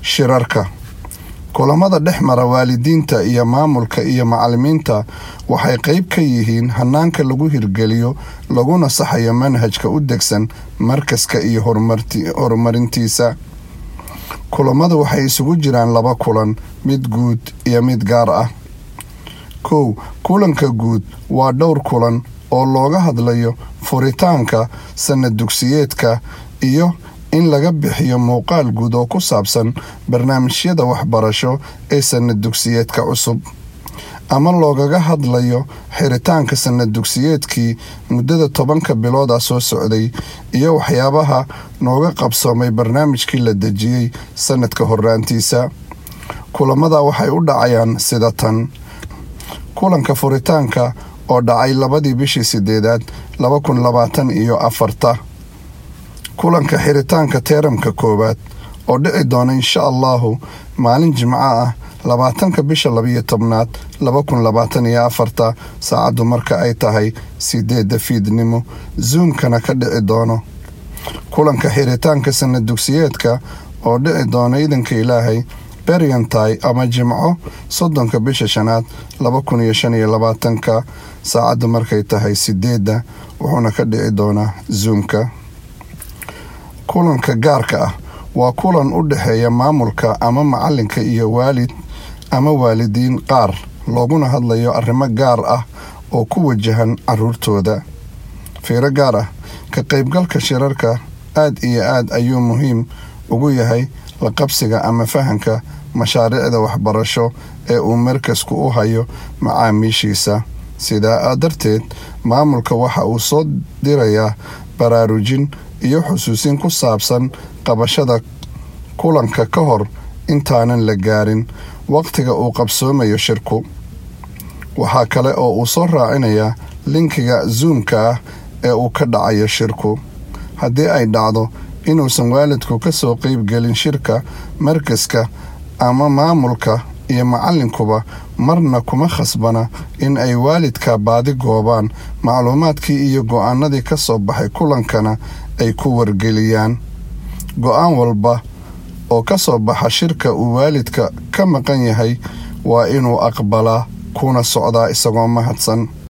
shirarka kulamada dhex mara waalidiinta iyo maamulka iyo macalimiinta waxay qayb ka yihiin hanaanka lagu hirgeliyo laguna saxayo manhajka u degsan markaska iyo horumarintiisa kulamadu waxay isugu jiraan laba kulan mid guud iyo mid gaar ah kow kulanka guud waa dhowr kulan oo looga hadlayo furitaanka sanad dugsiyeedka iyo in laga bixiyo muuqaal guud oo ku saabsan barnaamijyada waxbarasho ee sanad dugsiyeedka cusub ama loogaga hadlayo xiritaanka sanad dugsiyeedkii muddada tobanka bilood ah soo socday iyo waxyaabaha nooga qabsoomay barnaamijkii la dejiyey sanadka horaantiisa kulamada waxay u dhacayaan sida tan kulanka furitaanka oo dhacay labadii bishii sideedaad laba kun labaatan iyo afarta kulanka xiritaanka teeramka koowaad oo dhici doona insha allahu maalin jimco ah labaatanka bisha labiyo tobnaad laba kun labaatan iyo afarta saacaddu marka ay tahay sideedda fiidnimo zoomkana ka dhici doono kulanka xiritaanka sanad dugsiyeedka oo dhici doona iidanka ilaahay beryantai ama jimco soddonka bisha shanaad laba kun iyo shan iyo labaatanka saacaddu markay tahay sideedda wuxuuna ka dhici doonaa zoomka kulanka gaarka ah waa kulan u dhexeeya maamulka ama macalinka iyo waalid ama waalidiin qaar looguna hadlayo arrimo gaar ah oo ku wajahan caruurtooda fiiro gaar ah ka qaybgalka shirarka aad iyo aad ayuu muhiim ugu yahay la qabsiga ama fahanka mashaariicda waxbarasho ee uu markasku u hayo macaamiishiisa sidaa darteed maamulka waxa uu soo dirayaa baraarujin iyo xusuusin ku saabsan qabashada kulanka ka hor intaanan la gaarin waqtiga uu qabsoomayo shirku waxaa kale oo uu soo raacinayaa linkiga zoomka ah ee uu ka dhacayo shirku haddii ay dhacdo inuusan waalidku ka soo qeybgelin shirka markaska ama maamulka iyo macalinkuba marna kuma khasbana in ay waalidka baadi goobaan macluumaadkii iyo go-aanadii ka soo baxay kulankana ay ku wargeliyaan go-aan walba oo ka soo baxa shirka uu waalidka ka maqan yahay waa inuu aqbalaa kuna socdaa isagoo mahadsan